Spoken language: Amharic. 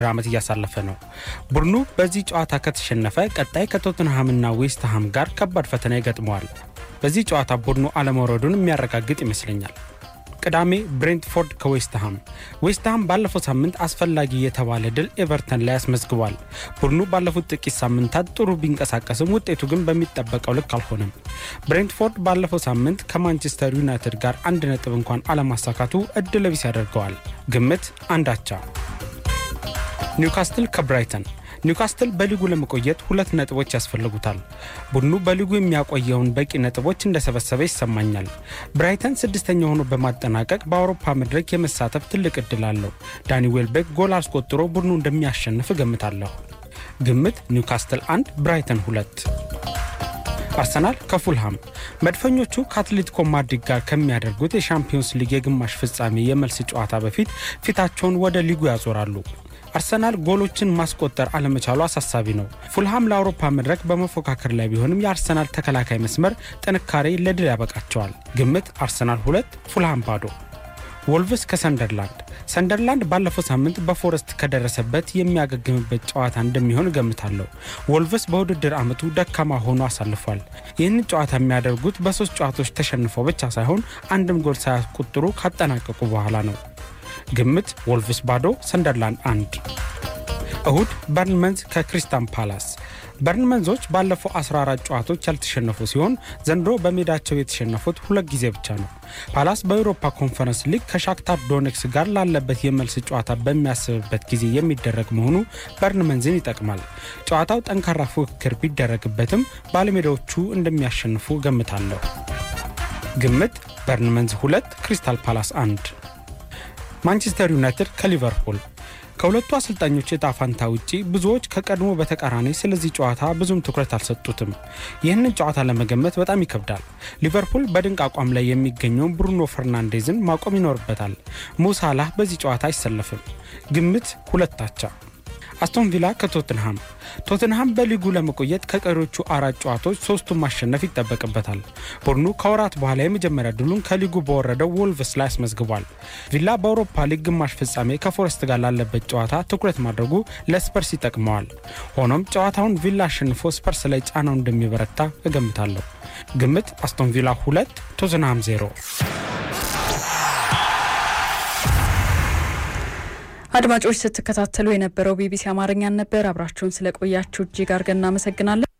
ዓመት እያሳለፈ ነው። ቡድኑ በዚህ ጨዋታ ከተሸነፈ ቀጣይ ከቶትንሃምና ዌስትሃም ጋር ከባድ ፈተና ይገጥመዋል። በዚህ ጨዋታ ቡድኑ አለመውረዱን የሚያረጋግጥ ይመስለኛል። ቅዳሜ ብሬንትፎርድ ከዌስትሃም። ዌስትሃም ባለፈው ሳምንት አስፈላጊ የተባለ ድል ኤቨርተን ላይ አስመዝግቧል። ቡድኑ ባለፉት ጥቂት ሳምንታት ጥሩ ቢንቀሳቀስም ውጤቱ ግን በሚጠበቀው ልክ አልሆነም። ብሬንትፎርድ ባለፈው ሳምንት ከማንቸስተር ዩናይትድ ጋር አንድ ነጥብ እንኳን አለማሳካቱ እድለ ቢስ ያደርገዋል። ግምት አንዳቻ። ኒውካስትል ከብራይተን ኒውካስትል በሊጉ ለመቆየት ሁለት ነጥቦች ያስፈልጉታል። ቡድኑ በሊጉ የሚያቆየውን በቂ ነጥቦች እንደሰበሰበ ይሰማኛል። ብራይተን ስድስተኛ ሆኖ በማጠናቀቅ በአውሮፓ መድረክ የመሳተፍ ትልቅ እድል አለው። ዳኒ ዌልቤክ ጎል አስቆጥሮ ቡድኑ እንደሚያሸንፍ እገምታለሁ። ግምት ኒውካስትል አንድ ብራይተን ሁለት። አርሰናል ከፉልሃም መድፈኞቹ ከአትሌቲኮ ማድሪድ ጋር ከሚያደርጉት የሻምፒዮንስ ሊግ የግማሽ ፍጻሜ የመልስ ጨዋታ በፊት ፊታቸውን ወደ ሊጉ ያዞራሉ። አርሰናል ጎሎችን ማስቆጠር አለመቻሉ አሳሳቢ ነው። ፉልሃም ለአውሮፓ መድረክ በመፎካከር ላይ ቢሆንም የአርሰናል ተከላካይ መስመር ጥንካሬ ለድል ያበቃቸዋል። ግምት አርሰናል ሁለት ፉልሃም ባዶ። ወልቭስ ከሰንደርላንድ ሰንደርላንድ ባለፈው ሳምንት በፎረስት ከደረሰበት የሚያገግምበት ጨዋታ እንደሚሆን እገምታለሁ። ወልቭስ በውድድር ዓመቱ ደካማ ሆኖ አሳልፏል። ይህንን ጨዋታ የሚያደርጉት በሶስት ጨዋታዎች ተሸንፈው ብቻ ሳይሆን አንድም ጎል ሳያስቆጥሩ ካጠናቀቁ በኋላ ነው። ግምት ወልቭስ ባዶ ሰንደርላንድ አንድ። እሁድ በርንመንዝ ከክሪስታል ፓላስ በርንመንዞች ባለፈው 14 ጨዋታዎች ያልተሸነፉ ሲሆን ዘንድሮ በሜዳቸው የተሸነፉት ሁለት ጊዜ ብቻ ነው። ፓላስ በአውሮፓ ኮንፈረንስ ሊግ ከሻክታር ዶኔክስ ጋር ላለበት የመልስ ጨዋታ በሚያስብበት ጊዜ የሚደረግ መሆኑ በርንመንዝን ይጠቅማል። ጨዋታው ጠንካራ ፉክክር ቢደረግበትም ባለሜዳዎቹ እንደሚያሸንፉ ገምታለሁ። ግምት በርንመንዝ ሁለት ክሪስታል ፓላስ አንድ። ማንቸስተር ዩናይትድ ከሊቨርፑል ከሁለቱ አሰልጣኞች እጣ ፋንታ ውጪ ብዙዎች ከቀድሞ በተቃራኒ ስለዚህ ጨዋታ ብዙም ትኩረት አልሰጡትም። ይህንን ጨዋታ ለመገመት በጣም ይከብዳል። ሊቨርፑል በድንቅ አቋም ላይ የሚገኘውን ብሩኖ ፈርናንዴዝን ማቆም ይኖርበታል። ሙሳላህ በዚህ ጨዋታ አይሰለፍም። ግምት ሁለት አቻ። አስቶን ቪላ ከቶትንሃም ቶትንሃም በሊጉ ለመቆየት ከቀሪዎቹ አራት ጨዋታዎች ሶስቱን ማሸነፍ ይጠበቅበታል። ቡድኑ ከወራት በኋላ የመጀመሪያ ድሉን ከሊጉ በወረደው ወልቭስ ላይ አስመዝግቧል። ቪላ በአውሮፓ ሊግ ግማሽ ፍጻሜ ከፎረስት ጋር ላለበት ጨዋታ ትኩረት ማድረጉ ለስፐርስ ይጠቅመዋል። ሆኖም ጨዋታውን ቪላ አሸንፎ ስፐርስ ላይ ጫናው እንደሚበረታ እገምታለሁ። ግምት አስቶን ቪላ ሁለት ቶትንሃም ዜሮ። አድማጮች ስትከታተሉ የነበረው ቢቢሲ አማርኛን ነበር። አብራችሁን ስለቆያችሁ እጅግ አድርገን እናመሰግናለን።